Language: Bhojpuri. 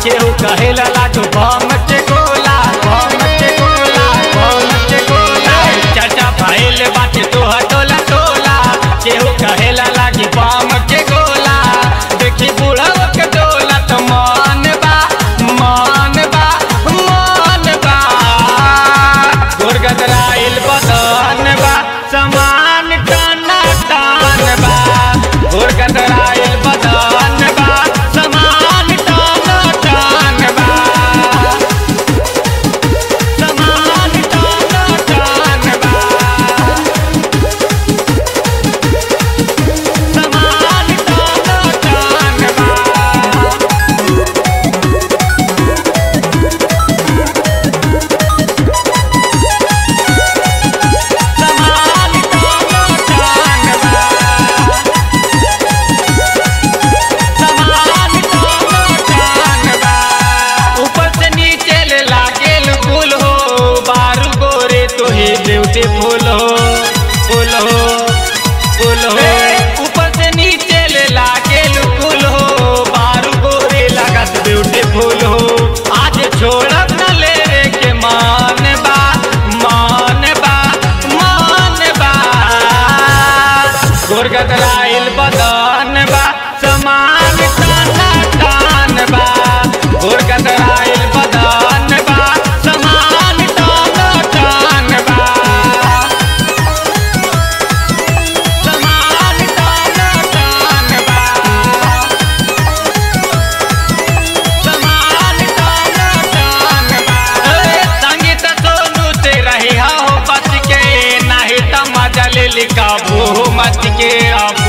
केहू कहेला लाडू बम के गोला बम के गोला बम के गोला चाचा भइल बाटे तोह टोला टोला केहू कहेला लागी बम के गोला देखी बुढ़व के डोला तो मन बा मन बा मन बा गुरगदराइल बदन बा समान टाना टान बा गुरगदराइल बदन बा समान टाना टान बा समान टाना टान बा समान टाना टान बा समान टाना टान बा समान टाना टान बा ऊपर से नीचे ले लागेल फूल हो बारू गोरे तो ही ब्यूटीफुल हो फूल हो फूल हो ऊपर से नीचे ले लागेल फूल हो बारू गोरे लागत ब्यूटीफुल हो आज छोड़ब न ले रे के मान बा मान बा मान बा गुरगदराइल बदन बा समान टाना टान बा गुरगदराइल बदन बा समान टाना टान बा समान टाना टान बा समान टाना टान बा ए, संगीत सोनू से रही हो बच के नहीं त मजा ले लिखा मच के अब